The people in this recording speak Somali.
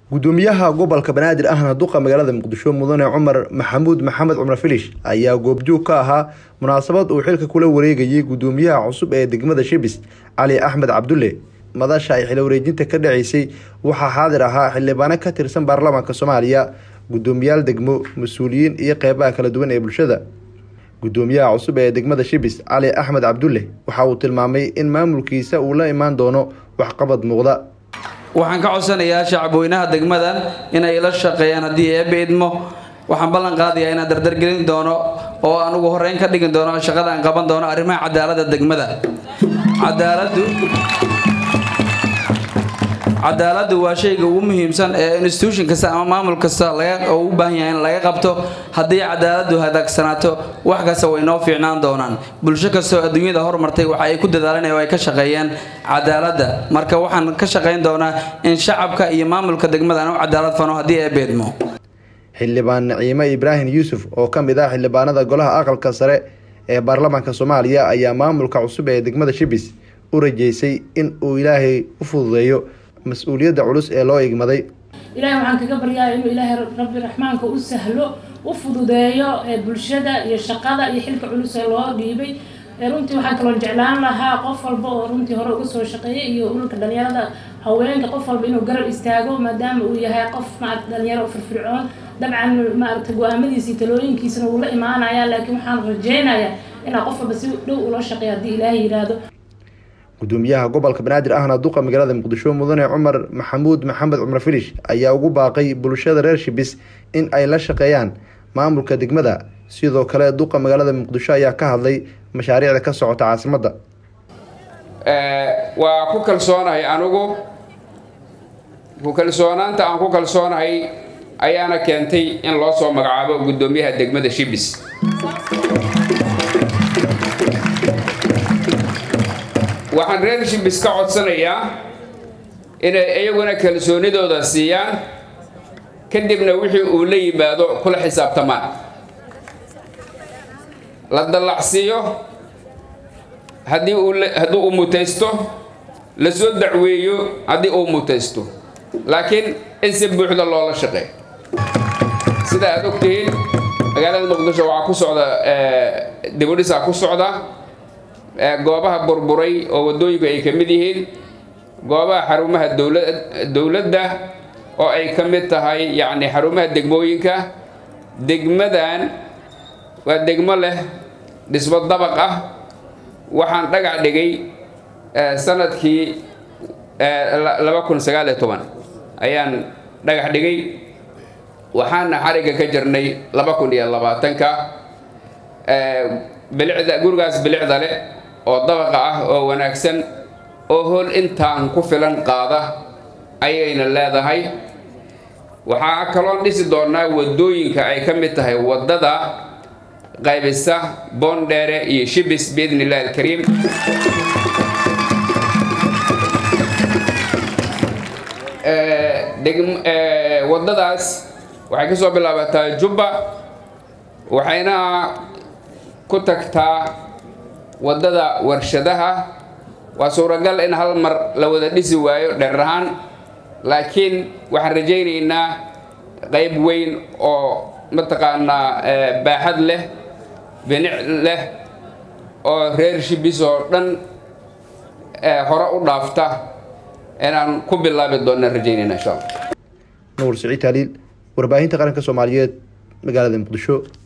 gudoomiyaha gobolka banaadir ahna duqa magaalada muqdisho mudane cumar maxamuud maxamed cumar filish ayaa goobjoog ka ahaa munaasabad uu xilka kula wareegayay gudoomiyaha cusub ee degmada shibis cali axmed cabdulle madasha ay xil wareejinta ka dhaceysay waxaa xaadir ahaa xildhibaano ka tirsan baarlamaanka soomaaliya gudoomiyaal degmo mas-uuliyiin iyo qeybaha kala duwan ee bulshada gudoomiyaha cusub ee degmada shibis cali axmed cabdulle waxa uu tilmaamay in maamulkiisa uu la imaan doono waxqabad muuqda waxaan ka codsanayaa shacabweynaha degmadan inay la shaqeeyaan haddii eebbe idmo waxaan ballan qaadayaa inaan dardargelin doono oo aan ugu horeyn ka dhigin doono shaqada aan qaban doono arrimaha cadaaladda degmada cadaaladdu cadaaladdu waa shayga ugu muhiimsan ee institution kasta ama maamul kasta laga u baahan yahay in laga qabto haddii cadaaladdu hadaagsanaato wax kasta way noo fiicnaan doonaan bulsho kastoo adduunyada hormartay waxa ay ku dadaaleen oo ay ka shaqeeyeen cadaaladda marka waxaan ka shaqayn doonaa in shacabka iyo maamulka degmada aan u cadaalad fano haddii ee beedmo xildhibaan naciime ibraahim yuusuf oo ka mid ah xildhibaanada golaha aqalka sare ee baarlamaanka soomaaliya ayaa maamulka cusub ee degmada shibis u rajeysay in uu ilaahay u fududeeyo mas-uuliyadda culus ee loo igmaday ilaahay waxaan kaga baryaaya inuu ilaahay rabbi raxmaanka u sahlo u fududeeyo ee bulshada iyo shaqada iyo xilka culus ee loo dhiibay runtii waxaan kaloo jeclaan lahaa qof walba oo runtii hore uga soo shaqeeyay iyo ulka dhalinyarada haweenka qof walba inuu garab istaago maadaama uu yahay qof maarata dhalinyaro firfircoon dabcan maarata go-aamadiisa iyo talooyinkiisana wuu la imaanaya laakiin waxaan rajeynayaa inaa qof walba si dhow ula shaqeeyo haddii ilaahay yidhaahdo gudoomiyaha gobolka banaadir ahna duqa magaalada muqdisho mudane cumar maxamuud maxamed cumar filish ayaa ugu baaqay bulshada reer shibis in ay la shaqeeyaan maamulka degmada sidoo kale duqa magaalada muqdisho ayaa ka hadlay mashaariicda ka socota caasimadda waa ku kalsoonahay anigu ku kalsoonaanta aan ku kalsoonahay ayaana keentay in loo soo magacaabo gudoomiyaha degmada shibis waxaan reer shibis ka codsanayaa inay iyaguna kalsoonidooda siiyaan kadibna wixii uu la yimaado kula xisaabtamaan la dallacsiiyo haddii haddii uu mutaysto la soo dacweeyo haddii uu mutaysto laakiin in si buuxda loola shaqeey sida aad ogtihiin magaalada muqdisho waxaa ku socda dibudhisaa ku socda goobaha burburay oo waddooyinku ay ka mid yihiin goobaha xarumaha dowladda oo ay ka mid tahay yacni xarumaha degmooyinka degmadan waa degmo leh dhismo dabaq ah waxaan dhagax dhigay sanadkii laba kun sagaaliyo toban ayaan dhagax dhigay waxaana xarigga ka jirnay laba kun iyo labaatanka bilicda gurigaas bilicda leh oo dabaqa ah oo wanaagsan oo hool intaan ku filan qaada ayayna leedahay waxaa kaloon dhisi doonaa waddooyinka ay ka mid tahay waddada qaybisa boondheere iyo shibis biidni illahi alkariim waddadaas waxay ka soo bilaabataa jubba waxayna ku tagtaa waddada warshadaha waa suuragal in hal mar la wada dhisi waayo dheer ahaan laakiin waxaan rajaynaynaa qayb weyn oo mataqaanaa baaxad leh binic leh oo reer shibis oo dhan hore u dhaafta inaan ku bilaabi doonna rajaynayna insha allah nuur siciid taaliil warbaahinta qaranka soomaaliyeed magaalada muqdisho